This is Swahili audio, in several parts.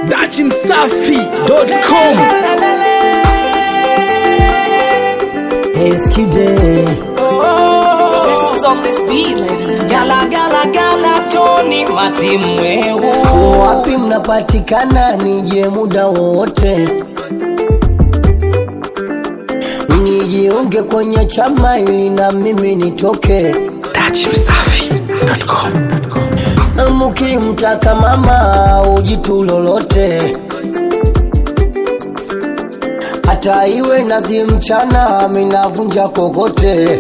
dachimsafi.com Eskide Zest is on this beat, ladies and Gala gala gala Tony Matimwehu wapi mnapatikana? Nije muda wote nijiunge kwenye chama ili na mimi nitoke. dachimsafi.com Mkimtaka mama ujitu lolote, hata iwe nazi mchana, minavunja kokote.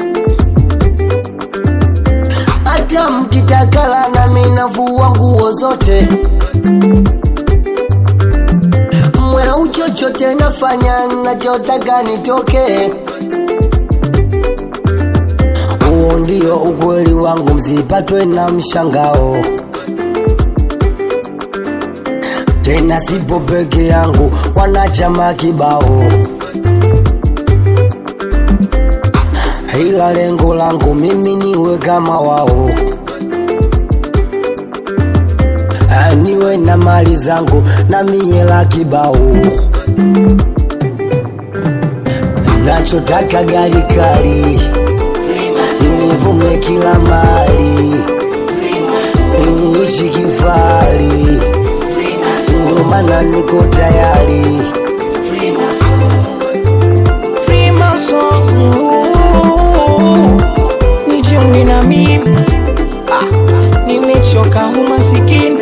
Hata mkitakala na minavua nguo zote, mweu chochote nafanya nachotaka nitoke. Huo ndio ukweli wangu, msipatwe na mshangao. Tena sipo peke yangu, wanachama kibao, ila lengo langu mimi niwe kama wao, Ah, niwe na mali zangu na miela kibao nachotaka gari kali nivume kila mali niishi kifari ndio maana niko tayari Nijiunge na mimi ah, nimechoka umasikini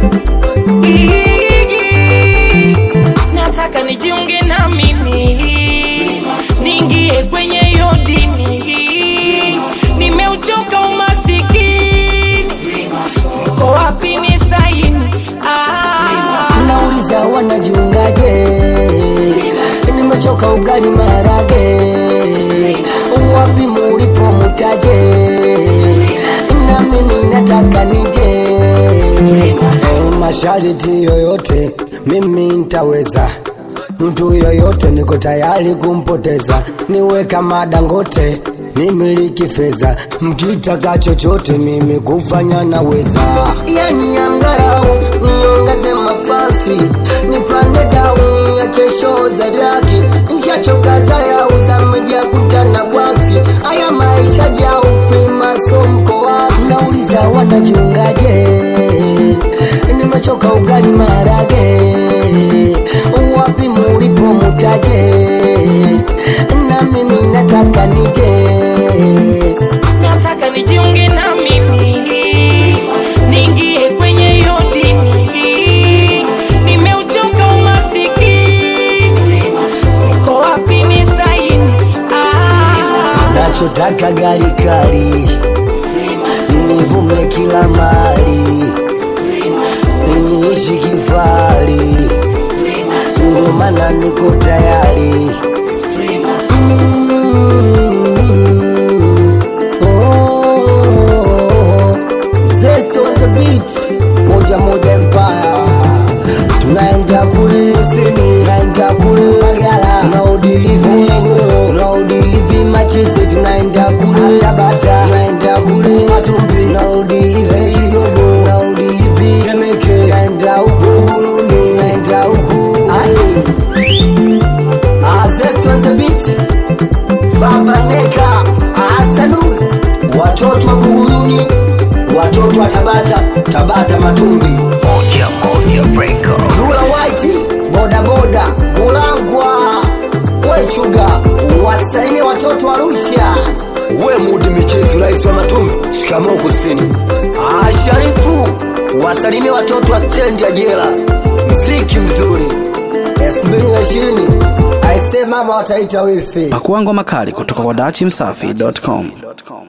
Igi, nataka nijiunge na mimi niingie kwenye hiyo dini nimeuchoka umasikini mko wapi ni saini ah, nauliza wanajiungaje nimechoka ugali marage wapi mulipo mutaje na mimi nataka nije Eh, mashariti yoyote mimi ntaweza mtu yoyote niko tayari kumpoteza niwe kama dangote nimiliki fedha mkitaka chochote mimi kufanya naweza yani angarau niongeze mafasi nipande dau ya chesho za draki nchachoka zarau za meja kutana bwaksi haya maisha jau fimaso mkoa nauliza wanachungaje nimechoka ugali marage wapi mulipo mutaje na mimi nataka nije nataka nijiunge na mimi niingie kwenye hiyo dini nimeuchoka umasikini mko wapi ni saini ah, nachotaka gari kali nivume kila mali niishi kifari ndio maana niko tayari Mm. Oh. Zest on the beat. moja moja empire tunaenda kule kusini tunaenda kule magala tunaudilivi tunaudilivi machisi tunaenda kule tabata tunaenda kule matumbi tunaudilivi kidogo tunaudilivi temeke tunaenda huku kuluni tunaenda huku Zest on the beat Baba Neka Asanu watoto wa Buguruni watoto wa Tabata Tabata Matumbi Lula White boda boda Kulangwa Wechuga wasalimie watoto wa Arusha we mudi michezo rais wa Matumbi shikamoo kusini Ah, Sharifu wasalimie watoto wa stendi ya jela mziki mzuri 2020 aisee mama wataita wifi pakuangwa makali kutoka kwa dachimsafi.com